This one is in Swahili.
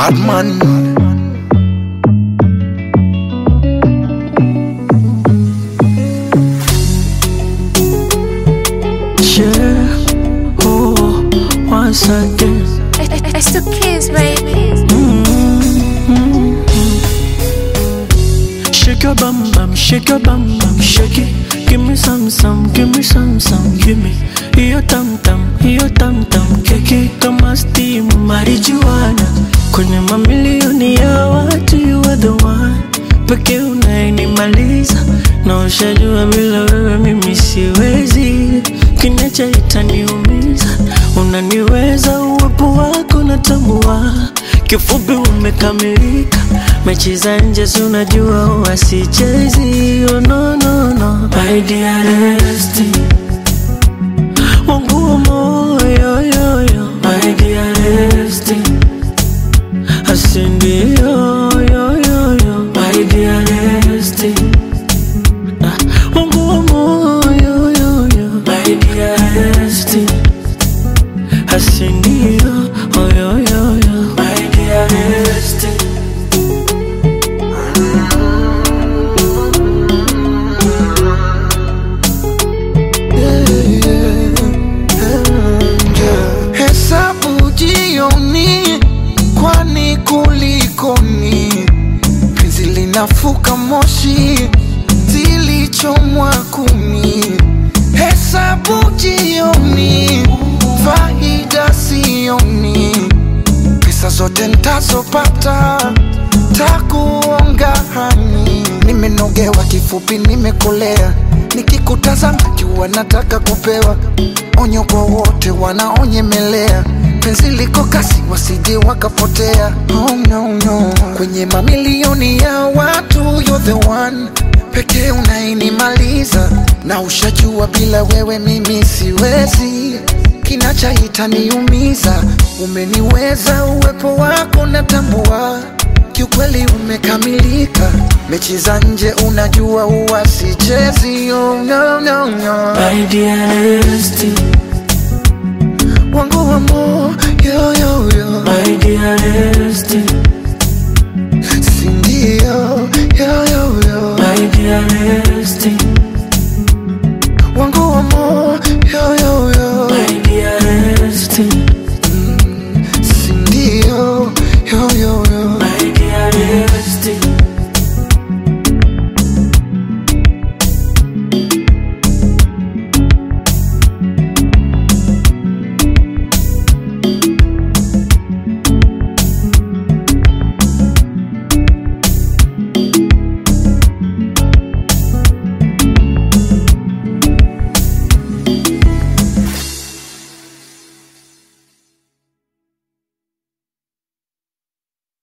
Badman. Yeah, oh, once again. It's the kids, baby. Shake your bum bum, shake your bum bum, shake it. Give me some some, give me some some, give me. Hiyo tam tam, hiyo tam tam, keki kama steam marijuana. Kwenye mamilioni ya watu you are the one. Pekee unayenimaliza na ushajua bila wewe mimi siwezi. Kinacha itaniumiza, unaniweza uwepo wako natambua. Kifupi umekamilika, mechi za nje si unajua huwa sichezi. Oh, no, no, no. My dearest, wangu wa moyo yo, yo. My dearest, asindio yo, yo, yo. My dearest, ah, wangu wa moyo yo, yo. My dearest, asindio oh, yo, yo, yo. My dearest. Hesabu jioni, kwani kulikoni? Penzi linafuka moshi, zilichomwa kumi. Hesabu jioni, faida sioni, pesa zote ntazopata takuonga hani. Nimenogewa kifupi, nimekolea, nikikutazama jua nataka kupewa onyo kwa wote wanaonyemelea penzi liko kasi wasije wakapotea oh, no, no. kwenye mamilioni ya watu you're the one pekee unainimaliza na ushajua bila wewe mimi siwezi kinachaita niumiza umeniweza uwepo wako natambua kiukweli umekamilika mechi za nje unajua huwa sichezi oh, no, no, no. My dearest, wangu wa moyo yo, yo. my dearest, sindio yo, yo, yo. my dearest, wangu wa moyo